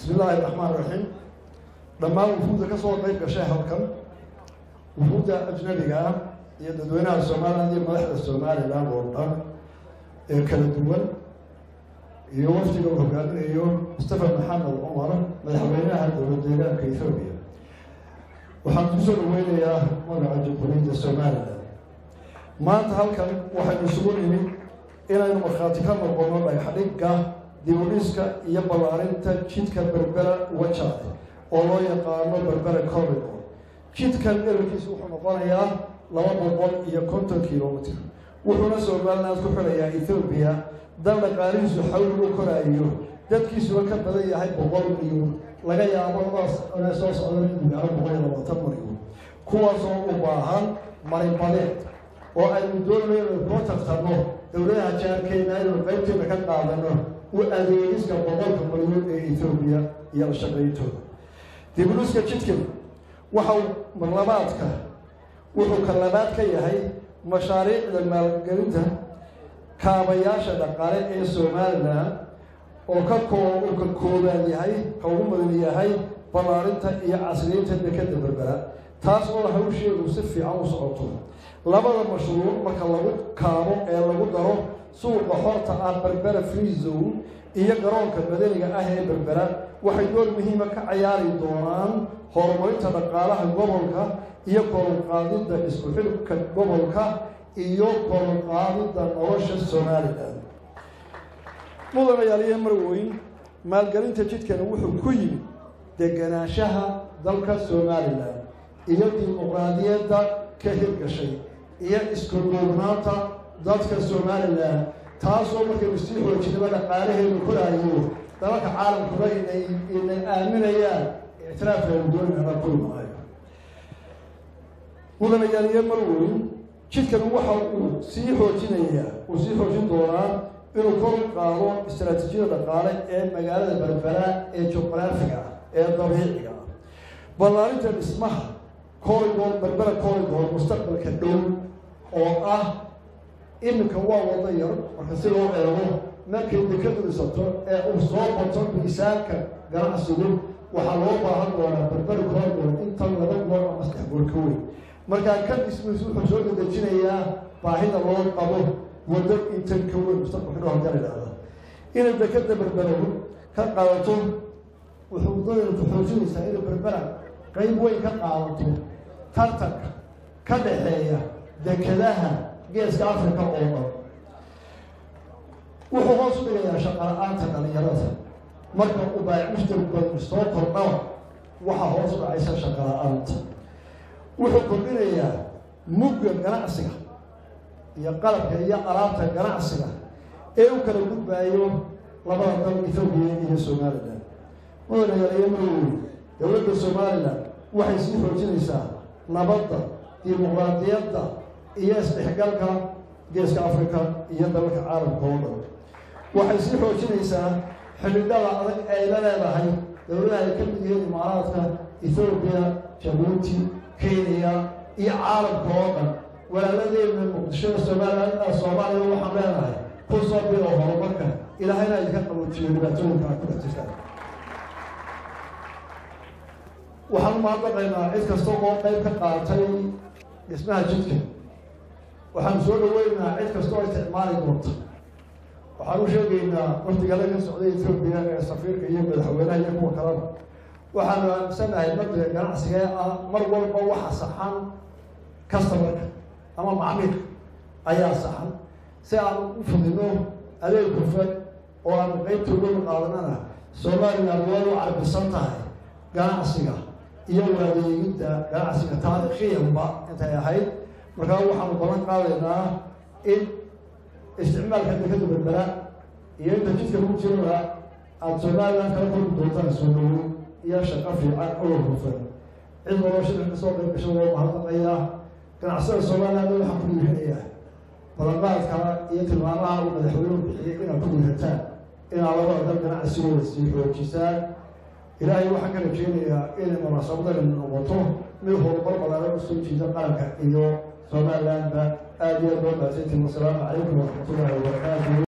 bismi illaahi raxmaan raxiim dhammaan wufuudda ka soo qayb gashay halkan wufuudda ajnabiga ah iyo dadweynaha somalilan iyo madaxda somalilan oo dhan ee kala duwan iyo wafdiga uu hogaaminayo mustafa maxamed cumar madaxweynaha dowlad deegaanka ethoobiya waxaan kusoo dhaweynayaa magaca jamhuuriyadda somalilan maanta halkan waxaynu isugu nimid inaynu markhaati ka noqono dhagxadhigga dibudhiska iyo ballaarinta jidka berbera wajaade oo loo yaqaano berbera corridor jidkan dherarkiisa wuxuu noqonayaa laba boqol iyo konton kilomitr wuxuuna somaliland ku xidhayaa ethoobiya dal dhaqaalihiisu xawli u koraayo dadkiisuba ka badan yahay boqol milyan laga yaabo labadaas soo socda inuu gaaro boqol iyo labaatan milyan kuwaasoo u baahan maribadeed oo aynu doonayno inaynu koo tartanno dowladaha jaarkeena inaynu qaybteena ka qaadano u adeegiska boqolka milyan ee ethoobiya iyo la shaqayntooda dibuluska jidkan waxau marlabaadka wuxuu ka labaad ka yahay mashaariicda maalgelinta kaabayaasha dhaqaale ee somalilan oo ka koo uu ka koobaan yahay ka ugu mudan yahay ballaarinta iyo casriyeynta dekada berbera taas oo hawsheedu si fiican u socoto labada mashruuc marka lagu kaabo ee lagu daro suuqa xorta ah berbera free zone iyo garoonka madaniga ah ee berbera waxay door muhiima ka cayaari doonaan horumarinta dhaqaalaha gobolka iyo koronqaadidda isku xidhka gobolka iyo koronqaadidda nolosha somalilan mudanayaaliyo marweyn maalgelinta jidkani wuxuu ku yimid deganaanshaha dalka somalilan iyo dimuqraadiyadda ka hirgashay iyo isku duubnaanta dadka somalilan taasoo markaynu sii xoojinaba dhaqaalaheenu koraayo dalalka caalamkuba inay inay aaminayaan ictiraafkeenu doonana kulmaayo mudanayaaliyo marweyn jidkan waxa uu sii xoojinayaa uu sii xoojin doonaa inuu kor u qaado istaraatiijiyada dhaqaale ee magaalada berbera ee juqraafiga ah ee dabiiciga ah ballaarinta dhismaha corridor berbera corridor mustaqbalka dhow oo ah iminka waa wado yar marka si loo eego markay dekadu dhisato ee uu soo bato miisaanka ganacsigu waxaa loo baahan doonaa berbera corridor intan laba goor ama saddex goor ka weyn markaa ka dhismaysu wuxuu soo dedejinayaa baahida loo qabo waddo intan ka weyn mustaqbalka dhow hadii la idhahda inay dekada berberow ka qaadato wuxuu waddadaynu ku xoojinaysaa inay berbera qayb weyn ka qaadato tartanka ka dhaxeeya dekadaha geeska africa oo dhan wuxuu hoos u dhigayaa shaqala-aanta dhalinyarada marka uu baayac mushtarku soo kordhaba waxaa hoos u dhacaysa shaqala-aanta wuxuu kordhinayaa mugga ganacsiga iyo qalabka iyo alaabta ganacsiga ee u kala gudbaayo labada dal ethoobiya iyo somalilan mudanayaaliyo marweyn dowladda somalilan waxay sii xoojinaysaa nabadda dimuqraadiyadda iyo isdhexgalka geeska africa iyo dalalka caalamka oo dhan waxay sii xoojinaysaa xidhidhada adag ay la leedahay dowladaha ay ka mid yihiin imaaraadka ethoobiya jabuuti kenya iyo caalamka oo dhan walaaladeena muqdishada somalilan soomaaliya waxaan leenahay ku soo bilo horumarka ilaahayna idinka qaboojiyo dhibaatooyinka aad ku dhex jirtaan waxaan umahadnaqaynaa cid kasta oo qayb ka qaatay dhismaha jidka waxaan soo dhaweynaynaa cid kasta oo isticmaali doonta waxaan u sheegaynaa wafdigala ka socday ethoobiya ee safiirka iyo madaxweynaha iyo kuwa kalena waxaanu aaminsanahay mada ganacsiga ah mar walba waxa saxan customarka ama macmiilka ayaa saxan si aan u fudino adeeg hufan oo aanu qeybtooda qaadanana somalilan way u carbisan tahay ganacsiga iyo waadeegidda ganacsiga taariikhiyanba intay ahayd markaa waxaanu balan qaadaynaa in isticmaalka dekada berbera iyo inta jidka ku jiraba aada somalilan kala kulmi doontaan soo dhawoy iyo shaqo fiican oo hufan cid waloo shirka kasoo qayb gasho loo mahadnaqayaa ganacsada somaliland waxaan ku dhiirinayaa ballanqaadka iyo tilmaamaha uu madaxweynuhu bixiyay inaad ku dhiirataan inaad labada dal ganacsigooda sii xoojisaan ilaahay waxaan ka rajeynayaa inay munaasabadan noqoto mid horumar balaaran usoo jiida qaranka iyo somalilandba aada iyo aad loo mahadsantiin wasalaamu calaykum waraxmatullahi wabarakaatu